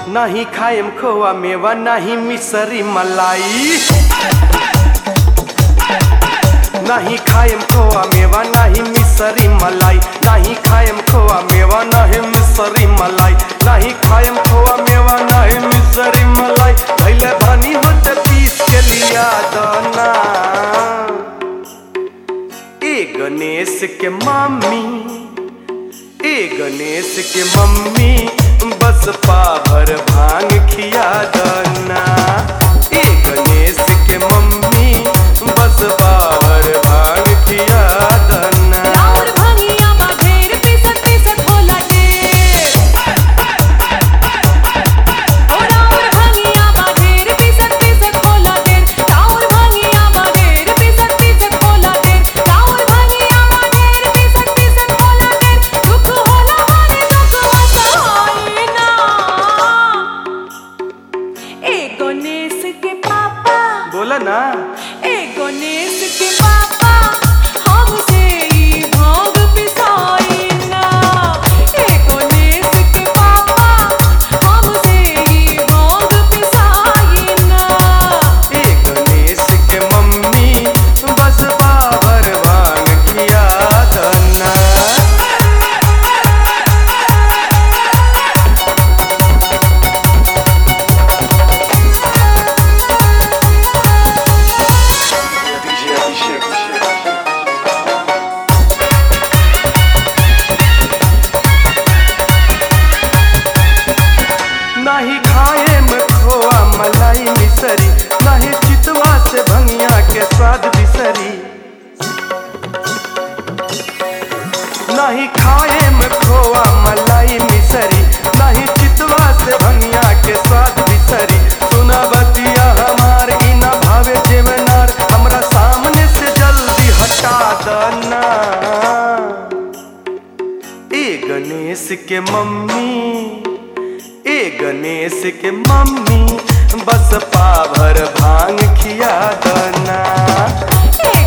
नहीं खाएम खोआ मेवा नहीं मिसरी मलाई नहीं खाएम खोआ मेवा नहीं मिसरी मलाई नहीं खाएम खोआ मेवा नहीं मिसरी मलाई नहीं खाएम खोआ मेवा नहीं मिसरी मलाई भैले बानी होते पीस के लिया दाना ए गणेश के मम्मी ए गणेश के मम्मी बस पाभर भांग खिया दना ए गणेश के मम्मी बस पाभर भांग खिया दना राउर भंगिया बा ढेर पीसत पीसत होला ढेर ओ राउर भंगिया बा ढेर पीसत पीसत होला ढेर राउर भंगिया बा ढेर पीसत पीसत होला ढेर राउर भंगिया बा ढेर पीसत पीसत होला ढेर दुख होला माने दुख वसाई ना ए गणेश के पापा बोला ना ए गणेश के पापा हमसे ई भांग पिसाई ना ए गणेश के पापा हमसे ई भांग पिसाई ना ए गणेश के मम्मी बस पाभर भांग खिया दना नहीं खाए में खोआ मलाई मिसरी नहीं चितवा से भंगिया के स्वाद बिसरी नहीं खाए में खोआ मलाई मिसरी नहीं चितवा से भंगिया के स्वाद बिसरी सुना बतिया हमार ई न भावे जेवनार हमरा सामने से जल्दी हटा दना ए गणेश के मम्मी ए गणेश के मम्मी बस पाभर भांग खिया दना ए